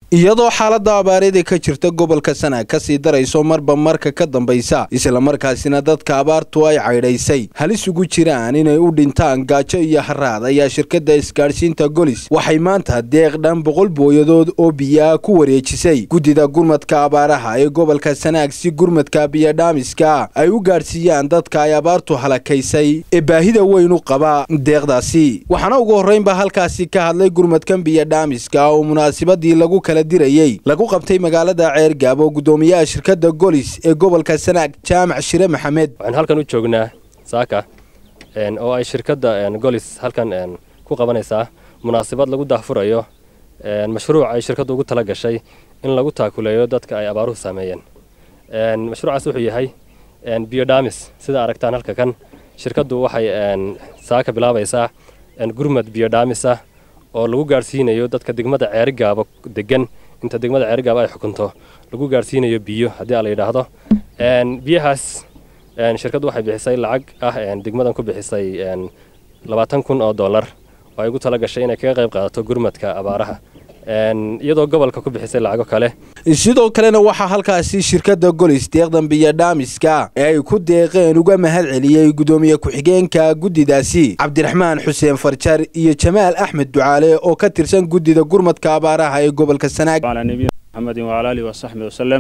iyadoo xaaladda abaareeda ka jirta gobolka sanaag kasii darayso marba marka ka dambaysa islamarkaasina dadka abaartu ay caydhaysay halis ugu jiraan inay u dhintaan gaajo iyo haraad ayaa shirkadda isgaadhsiinta golis waxay maanta deeq dhan boqol booyadood oo biyaa ku wareejisay guddida gurmadka abaaraha ee gobolka sanaag si gurmadka biyodhaamiska ay u gaadhsiiyaan dadka ay abaartu halakaysay ee baahida weyn u qaba deeqdaasi waxaana ugu horreynba halkaasi ka hadlay gurmadkan biyodhaamiska oo munaasabadii lagu kala dirayey lagu qabtay magaalada ceergaabo guddoomiyaha shirkadda golis ee gobolka sanaag jaamac shire maxamed waxaan halkan u joognaa saaka oo ay shirkadda golis halkan ku qabanaysaa munaasabad lagu daahfurayo mashruuc ay shirkaddu ugu tala gashay in lagu taakuleeyo dadka ay abaaruhu saameeyeen mashruucaas wuxuu yahay biyodhamis sida aragtaan halka kan shirkaddu waxay saaka bilaabaysaa gurmad biyodhaamisa oo lagu gaadhsiinayo dadka degmada ceerigaabo degan inta degmada ceerigaabo ay xukunto lagu gaadhsiinayo biyo haddii a la yidhaahdo biyahaas shirkaddu waxay bixisay lacag ah degmadan ku bixisay labaatan kun oo dollar oo ay ugu tala gashay inay kaga qayb qaadato gurmadka abaaraha iyadoo gobolka ku bixisay lacago kale sidoo kalena waxaa halkaasi shirkadda golis deeqdan biyodhaamiska ee ay ku deeqeen uga mahad celiyey guddoomiye ku-xigeenka guddidaasi cabdiraxmaan xuseen farjar iyo jamaal axmed ducaale oo ka tirsan guddida gurmadka abaaraha ee gobolka sanaag maxamedin wacala alihi wasaxbi wasalem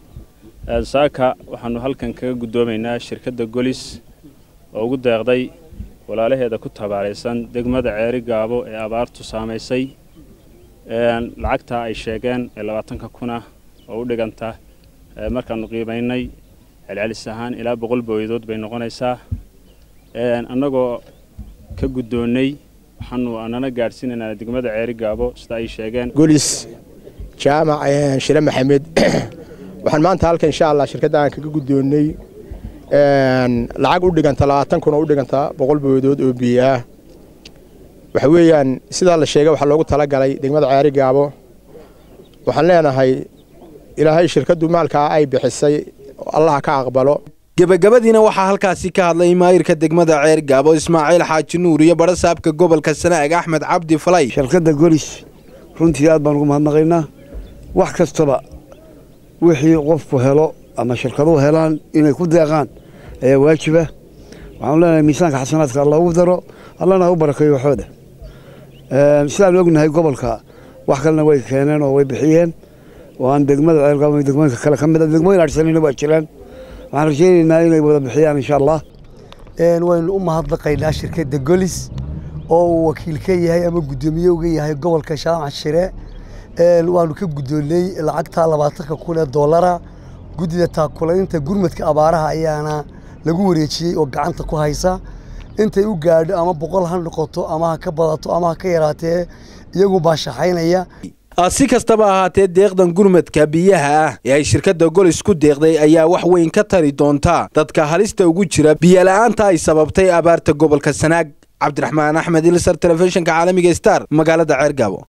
saaka waxaanu halkan kaga guddoomaynaa shirkadda golis oo ugu deeqday walaalaheeda ku tabaaraysan degmada ceeri gaabo ee abaartu saamaysay lacagtaa ay sheegeen ee labaatanka kuna oo u dhiganta markaanu qiimaynay celcelis ahaan ilaa boqol booyadood bay noqonaysaa annagoo ka guddoonnay waxaanu anana gaadhsiinaynaa degmada ceeri gaabo sida ay sheegeen golis jaamac shire maxamed waxaan maanta halkan insha allah shirkadda aan kaga guddoonnay lacag u dhiganta labaatan kun oo u dhiganta boqol booyadood oo biyo ah waxa weeyaan sidaa la sheegay waxaa loogu talagalay degmada ceeri gaabo waxaan leenahay ilaahay shirkaddu maalkaa ay bixisay allaha ka aqbalo gebagabadiina waxaa halkaasi ka hadlay maayirka degmada ceer gaabo ismaaciil xaaji nuur iyo badhasaabka gobolka sanaag axmed cabdi falay shirkadda golis runtii aad baan ugu mahadnaqaynaa wax kastaba wixii qofku helo ama shirkaduhu helaan inay ku deeqaan ayaa waajiba waxaanu leenahay miisaanka xasanaadka loogu daro allana u barakeeyo waxooda sidaan ognahay gobolka wax kalena way keeneen oo way bixiyeen oo aan degmada ceelgaabo degmooyinka kale ka mid a degmooyin adhsanayna waa jiraan waxaan rajaynaynaa inay wada bixiyaan insha allah waynu u mahadnaqaynaa shirkadda golis oo uu wakiil ka yahay ama guddoomiye uga yahay gobolka shaamac shire waanu ka guddoonnay lacagta labaatanka kun ee dollara guddida taakulaynta gurmadka abaaraha ayaana lagu wareejiyey oo gacanta ku haysa intay u gaadho ama boqol ha noqoto ama ha ka badato ama ha ka yaraatee iyagu baa shaxaynaya si kastaba ahaatee deeqdan gurmadka biyaha ah ee ay shirkadda golis ku deeqday ayaa wax weyn ka tari doonta dadka halista ugu jira biyola'aanta ay sababtay abaarta gobolka sanaag cabdiraxmaan axmed ilsar telefishinka caalamiga star magaalada ceergaabo